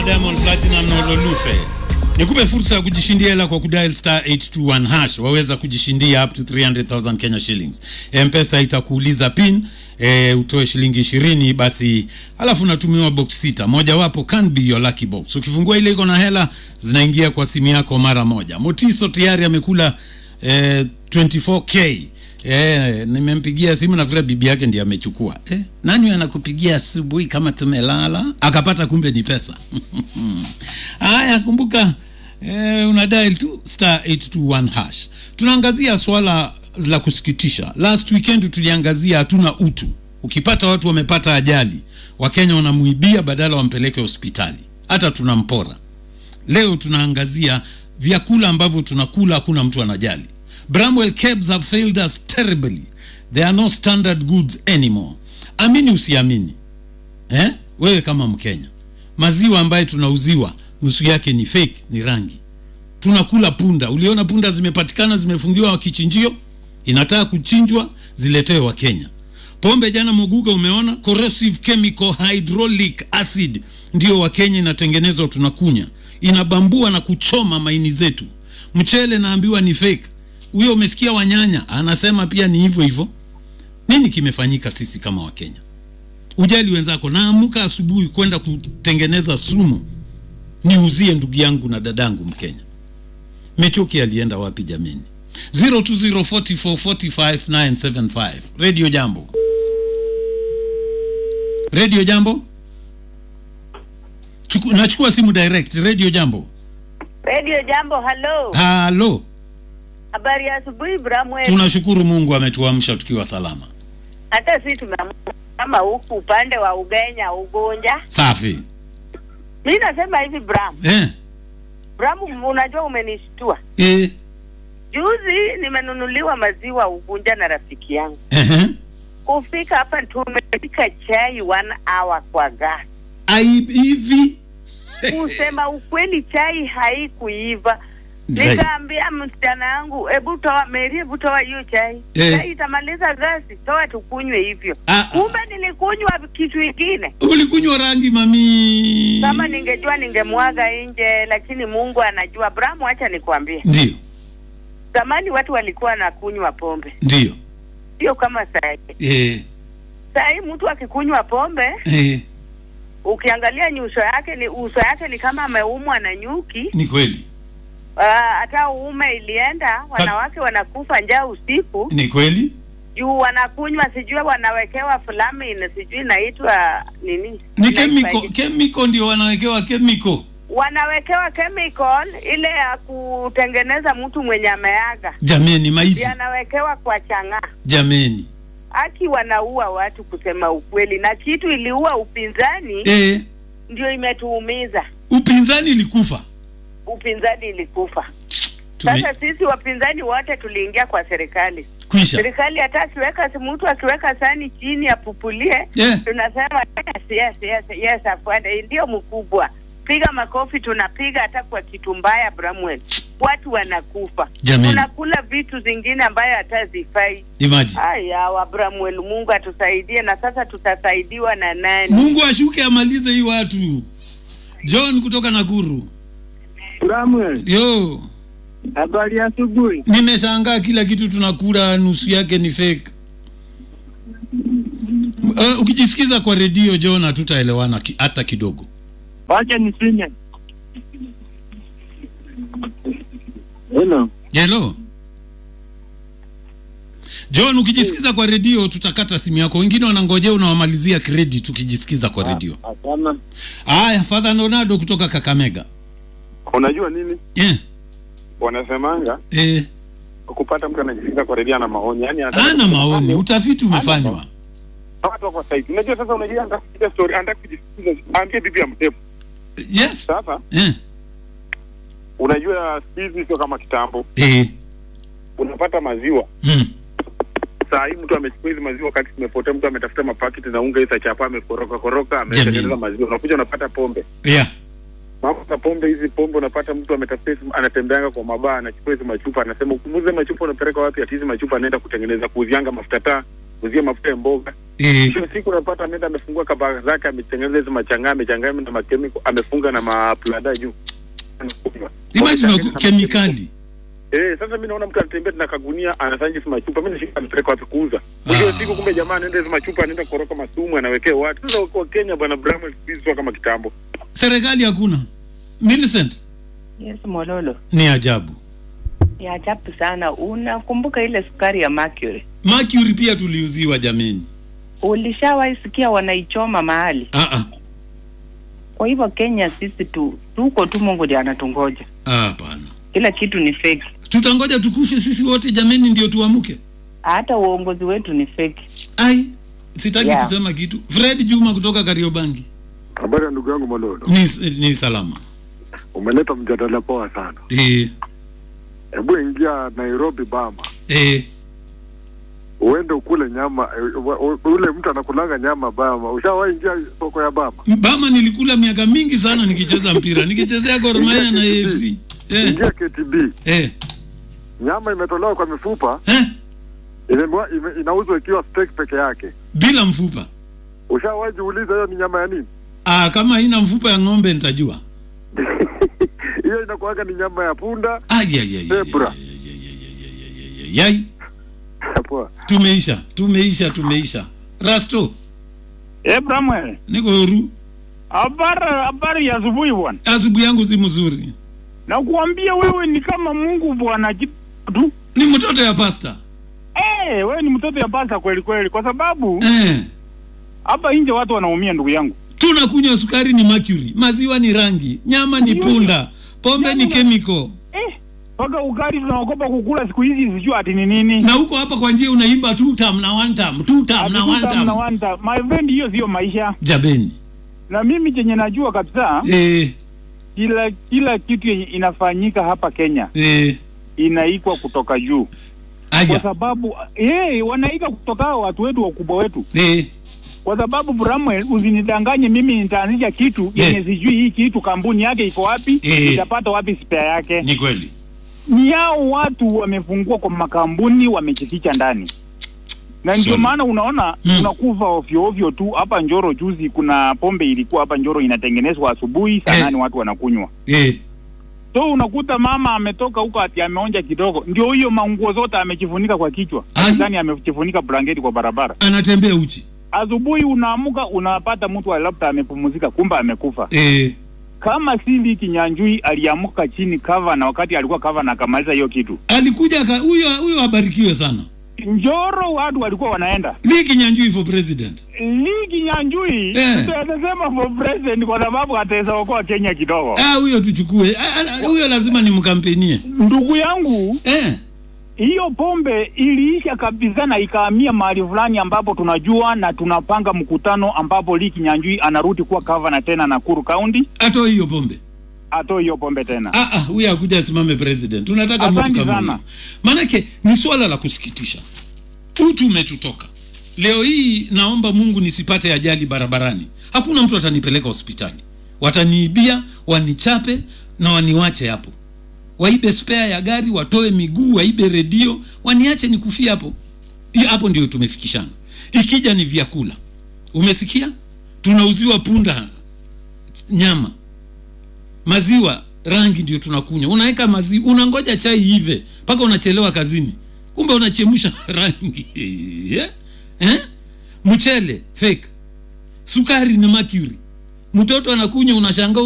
Diamond Platinum na Ololufe. Nikupe fursa ya kujishindia hela kwa kudial star 821 hash. Waweza kujishindia up to 300,000 Kenya shillings. M-Pesa itakuuliza pin e, utoe shilingi ishirini basi, alafu unatumiwa box sita, mojawapo can be your lucky box. Ukifungua ile iko na hela zinaingia kwa simu yako mara moja. Motiso tayari amekula e, 24k Eh, nimempigia simu na vile bibi yake ndiye amechukua. Eh, nani anakupigia asubuhi kama tumelala? Akapata kumbe ni pesa. Haya, kumbuka eh, una dial tu star 821 hash. Tunaangazia swala la kusikitisha. Last weekend tuliangazia hatuna utu. Ukipata watu wamepata ajali, Wakenya wanamuibia badala wampeleke hospitali. Hata tunampora. Leo tunaangazia vyakula ambavyo tunakula hakuna mtu anajali. Bramwell Kebs have failed us terribly. They are no standard goods anymore. Amini usiamini, eh? Wewe kama Mkenya, maziwa ambayo tunauziwa nusu yake ni fake, ni rangi. Tunakula punda. Uliona punda zimepatikana zimefungiwa kichinjio, inataka kuchinjwa, ziletewe Wakenya. Pombe jana Moguga, umeona corrosive chemical hydraulic acid ndio Wakenya inatengenezwa, tunakunya, inabambua na kuchoma maini zetu. Mchele naambiwa ni fake huyo umesikia Wanyanya anasema pia ni hivyo hivyo. Nini kimefanyika sisi kama Wakenya? Ujali wenzako, naamuka asubuhi kwenda kutengeneza sumu niuzie ndugu yangu na dadangu Mkenya. Mechoki alienda wapi jameni? 0204445975 Radio Jambo, Radio Jambo, Chuku, nachukua simu direct. Radio Jambo, Radio Jambo, halo. halo. Habari ya asubuhi Bramwe. Tunashukuru Mungu ametuamsha tukiwa salama. Hata sisi tumeamka kama huku upande wa Ugenya Ugunja. Safi. Mimi nasema hivi Bram. Eh, Bram, unajua umenishtua. eh, Juzi nimenunuliwa maziwa Ugunja na rafiki yangu. eh. Kufika hapa tumepika chai one hour kwa gas. Ai hivi. Kusema ukweli chai haikuiva. Zai. Nikaambia msichana yangu, hebu toa Mary, hebu toa hiyo chai. Eh. Chai itamaliza gasi, toa tukunywe hivyo. Ah, ah. Kumbe nilikunywa kitu ingine. Ulikunywa rangi mami. Kama ningejua ningemwaga nje, lakini Mungu anajua. Abrahamu, acha nikwambie, Ndio, zamani watu walikuwa wanakunywa pombe, ndio. sio kama saa hii. Eh, Saa hii mtu akikunywa pombe, eh, ukiangalia nyuso yake ni uso yake ni kama ameumwa na nyuki. ni kweli. Ah, Hata uume ilienda, wanawake wanakufa njaa usiku Ni kweli. juu wanakunywa, sijui wanawekewa flamin, sijui inaitwa nini, Ni Inaitwa chemical, aje? chemical ndio wanawekewa chemical. wanawekewa chemical ile ya kutengeneza mtu mwenye ameaga Jameni maiti. yanawekewa kwa chang'aa. Jameni. Haki wanaua watu kusema ukweli, na kitu iliua upinzani Eh, ndio imetuumiza. upinzani ilikufa. Upinzani ilikufa. Tume, Sasa sisi wapinzani wote tuliingia kwa serikali. kwisha. Serikali hata akiweka mtu akiweka sani chini apupulie, Yeah. tunasema yes, yes, yes, yes, afuate. Ndio mkubwa, piga makofi, tunapiga hata kwa kitu mbaya. Bramwell, watu wanakufa, Jameni. tunakula vitu zingine ambayo hata zifai. Imagine. Haya, wa Bramwell, Mungu atusaidie. Na sasa tutasaidiwa na nani? Mungu ashuke amalize hii watu. John kutoka Nakuru. Samuel, Yo, habari ya asubuhi. nimeshangaa kila kitu tunakula nusu yake ni fake. Uh, ukijisikiza kwa redio John, hatutaelewana ki, hata kidogo. Wacha nisinye. Hello. Hello John, ukijisikiza kwa redio tutakata simu yako. Wengine wanangojea unawamalizia credit ukijisikiza kwa redio. Hapana. Haya, Father Leonardo kutoka Kakamega. Unajua nini Eh, wanasemanga, eh, kupata mtu anajisikiza kwa redia na maoni, yani ana maoni, utafiti umefanywa. watu wako site. Unajua sasa, unajua anataka kusikia story, anataka kujisikiza, aambie bibi ya mtepo. Yes. Sasa Eh, unajua siku hizi sio kama kitambo, eh, unapata maziwa mm, saa hii mtu amechukua hizi maziwa wakati zimepotea, mtu ametafuta mapaketi na unga isa chapa, amekoroka koroka, ametengeneza Jamii. maziwa, unakuja unapata pombe. yeah. Mambo ya pombe hizi, pombe unapata mtu ametafuta hizi, anatembeanga kwa mabaa, anachukua hizi machupa, anasema ukumuze machupa, unapeleka wapi? Ati hizi machupa anaenda kutengeneza kuuzianga mafuta taa kuuzia mafuta ya mboga eh, Kila siku unapata ameenda amefungua kabaka zake ametengeneza hizo machangaa amechanganya na makemiko amefunga na maplada juu Anakunywa. imagine Wamechanganya waku- na kemikali Eh, sasa mimi naona mtu anatembea na kagunia anafanya hizo machupa. Mimi nashika amepeleka wapi kuuza. Mwisho wa Ah. siku kumbe jamaa anaenda hizo machupa anaenda koroka masumu anawekea watu. Sasa kwa Kenya bwana Bramwell siku hizi sio kama kitambo. serikali hakuna Millicent Yes, Mololo. ni ajabu Ni ajabu sana. Unakumbuka ile sukari ya mercury? mercury pia tuliuziwa jameni Ulishawahi sikia wanaichoma mahali? ah, ah. Kwa hivyo Kenya sisi tu tuko tu, Mungu ndiye anatungoja. Ah, hapana Kila kitu ni fake, tutangoja tukufe sisi wote jameni ndio tuamuke hata uongozi wetu ni fake. ai sitaki Yeah. kusema kitu fred juma kutoka kariobangi Habari ya ndugu yangu Mololo, ni, ni salama umeleta mjadala poa sana. eh, Hebu ingia Nairobi Bama, eh, uende ukule nyama eh, wa- u- ule mtu anakulanga nyama Bama. Ushawahi ingia soko ya Bama? bama nilikula miaka mingi sana nikicheza mpira nikichezea Gor Mahia na afc eh, Ingia KTB, eh, nyama imetolewa kwa mifupa, eh, inanua- ime- inauzwa ikiwa steak peke yake. bila mfupa Ushawahi jiuliza hiyo ni nyama ya nini? ah, kama haina mfupa ya ng'ombe nitajua Hiyo inakuwaga ni nyama ya punda. Ai, ai, ai, ai, Zebra. ai, ai, ai, ai, ai, ai, ai, ai. Poa. tumeisha tumeisha tumeisha rasto Eh, Bramwell, niko huru habari habari ya asubuhi bwana. asubuhi yangu si mzuri Nakuambia wewe ni kama Mungu bwana kitu tu. ni mtoto ya pasta Eh, wewe ni mtoto ya pasa kweli kweli kwa sababu eh. hapa nje watu wanaumia ndugu yangu. tunakunywa sukari ni mercury maziwa ni rangi nyama ni punda pombe ni Nyama- chemical Eh, mpaka ugali tunaogopa kukula siku hizi sijui ati ni nini. na huko hapa kwa njia unaimba two tam na one tam two tam na Ati one tuta mna tam wanta. My friend, hiyo sio maisha. jabeni Na mimi chenye najua kabisa eh, kila kila kitu yenye inafanyika hapa Kenya eh, inaikwa kutoka juu, kwa aya sababu eh, wanaika kutoka hao watu wetu wakubwa wetu eh, kwa sababu Bramwell, usinidanganye mimi nitaanzisha kitu Yeah. yenye sijui hii kitu kampuni yake iko wapi, Yeah. itapata wapi spare yake. ni kweli Ni yao watu wamefungua kwa makampuni wamejificha ndani, na ndio Sorry. maana unaona Mm. unakufa ovyo ovyo tu. Hapa Njoro juzi kuna pombe ilikuwa hapa Njoro inatengenezwa asubuhi saa Eh. nane watu wanakunywa, eh, so unakuta mama ametoka huko ati ameonja kidogo, ndio hiyo manguo zote amejifunika kwa kichwa, Aje. ndani amejifunika blanketi kwa barabara. anatembea uchi asubuhi unaamuka unapata mtu labda amepumzika kumbe amekufa eh, kama sili kinyanjui aliamuka chini kava na wakati alikuwa kava na akamaliza hiyo kitu alikuja aka- huyo huyo abarikiwe sana njoro watu walikuwa wanaenda Lee Kinyanjui for president li kinyanjui Eh. tutasema for president kwa sababu ataweza okoa kenya kidogo ah, huyo tuchukue Ah, ah, huyo lazima nimkampenie ndugu yangu eh, hiyo pombe iliisha kabisa na ikahamia mahali fulani ambapo tunajua na tunapanga mkutano ambapo li kinyanjui anarudi kuwa gavana tena nakuru county atoe hiyo pombe atoe hiyo pombe tena Ah, ah, huyo akuja asimame president tunataka mtu Asante kama sana. huyo maanake ni swala la kusikitisha utu umetutoka leo hii naomba mungu nisipate ajali barabarani hakuna mtu atanipeleka hospitali wataniibia wanichape na waniwache hapo waibe spare ya gari watoe miguu waibe redio waniache nikufie hapo Hi- hapo ndio tumefikishana ikija ni vyakula umesikia tunauziwa punda nyama maziwa rangi ndio tunakunywa unaweka maziwa unangoja chai ive mpaka unachelewa kazini kumbe unachemsha rangi eh? Eh? mchele fake sukari ni mercury mtoto anakunywa unashangaa